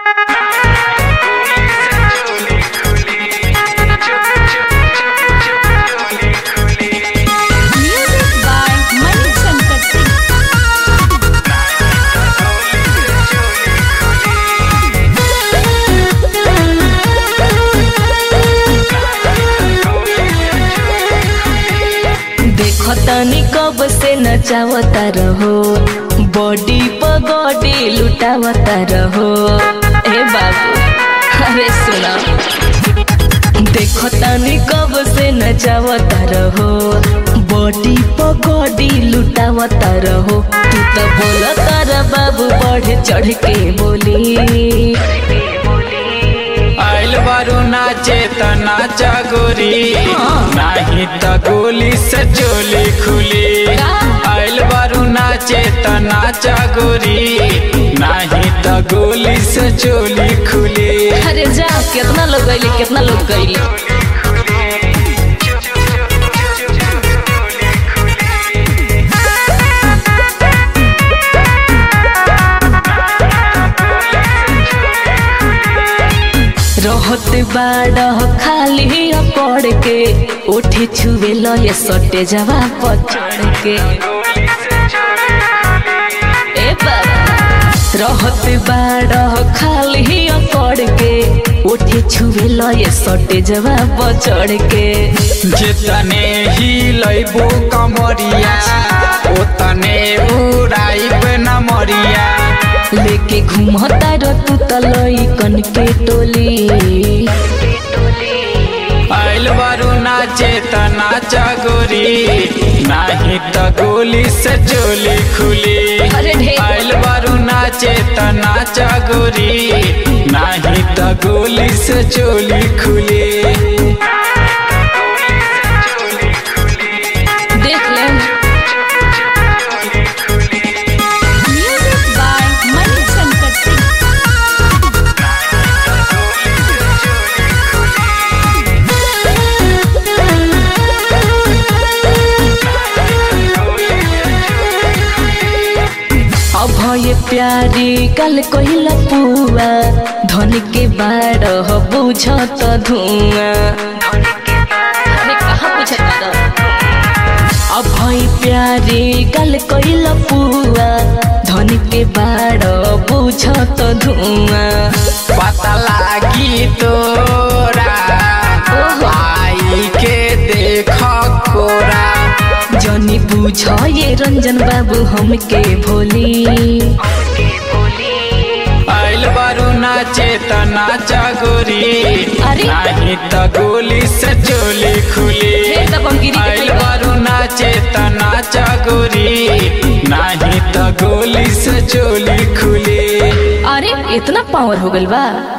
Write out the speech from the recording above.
Music by Mani Shankar Singh. देखो तनी कब से नचावता रहो बॉडी पगॉडी लुटावता रहो ए बाबू अरे सुना देखो तनी कब से नचावता रहो बॉडी पगॉडी लुटावता रहो तू तो बोला तारा बाबू बढ़ चढ़ के बोली आइल बारू नाचे त नाचा गोरी नाही त गोली से चोली खुली आइल बारू नाचे त नाचा गोरी नाही त गोली से चोली खुली अरे जा कितना लोग गईली कितना लोग गईली रहत बाड़ खाली पड़ के उठे छुए लये सटे जवा पचड़ के ए बाबा रहत बाड़ खाली पड़ के उठे छुए लये सटे जवा पचड़ के जितने ही लैबो कमरिया ओतने उड़ाइब न मरिया लेके घूमता र तू तलई कन के टोली आइल बारू नाचे त नाचा गोरी नाही त गोली से चोली खुली अरे ढेर। आइल बारू नाचे त नाचा गोरी नाही त गोली से चोली खुली देख ले Music by Mani Shankar Singh. अभय प्यारी कल कहिला पुआ धन के बाड़ बुझत धुआं अरे कहाँ बुझत अभय प्यारी कल कहिला पुआ धन के बाड़ बुझत धुआं पता लागी तोरा ओहो। आई के देख कोरा जनी बुझ ये रंजन बाबू हमके भोली आइल बारू नाचे त नाचा गोरी अरे। नाही त गोली से चोली खुली हे तब हम गिरी के आइल खइबा। बारू नाचे त नाचा गोरी नाही त गोली से चोली खुली अरे इतना पावर हो गइल बा